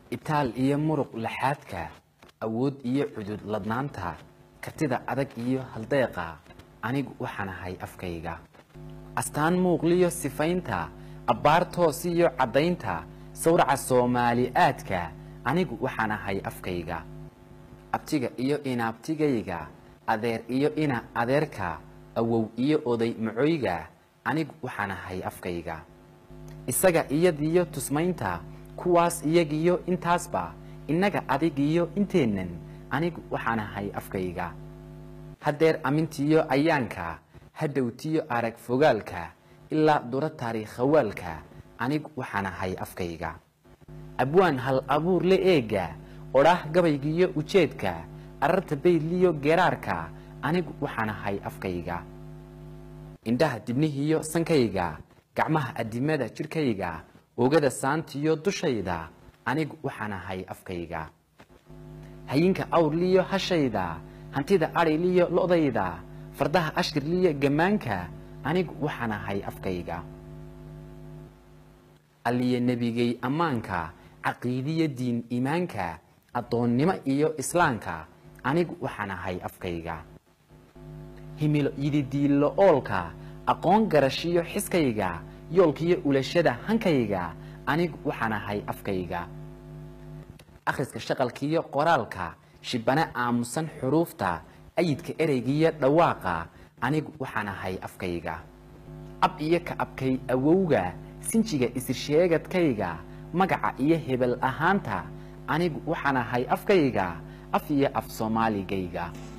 itaal iyo muruq laxaadka awood iyo cudud ladnaanta kartida adag iyo haldeeqa anigu waxaan ahay afkayga astaan muuqliyo sifaynta abbaar toos iyo caddaynta sawraca soomaali aadka anigu waxaan ahay afkayga abtiga iyo inaabtigayga adeer iyo ina adeerka awow iyo oday macoyga anigu waxaan ahay afkayga isaga iyadiyo tusmaynta kuwaas iyagiyo intaasba innaga adigiyo inteennan anigu waxaan ahay afkayga haddeer amintiyo ayaanka hadhowtiyo arag fogaalka ilaa dura taariikhawaalka anigu waxaan ahay afkayga abwaan hal abuur le eega odhaah gabaygiyo ujeedka ararta baydliyo geeraarka anigu waxaan ahay afkayga indhaha dibnihiyo sankayga gacmaha adimada jidhkayga oogada saantiyo dushayda anigu waxaan ahay afkayga hayinka awrliyo hashayda hantida adhayliyo lo'dayda fardaha ashkirliyo gammaanka anigu waxaan ahay afkayga alliyo nebigay ammaanka caqiidiyo diin iimaanka addoonnimo iyo islaamka anigu waxaan ahay afkayga himilo yididiillo oolka aqoon garashiyo xiskayga yoolkiyo ulashada hankayga anigu waxaan ahay afkayga akhriska shaqalkiyo qoraalka shibane aamusan xuruufta ayidka ereygiyo dhawaaqa anigu waxaan ahay afkayga ab iyo ka abkay awowga sinjiga isirsheegadkayga magaca iyo hebel ahaanta anigu waxaan ahay afkayga af iyo af soomaaligayga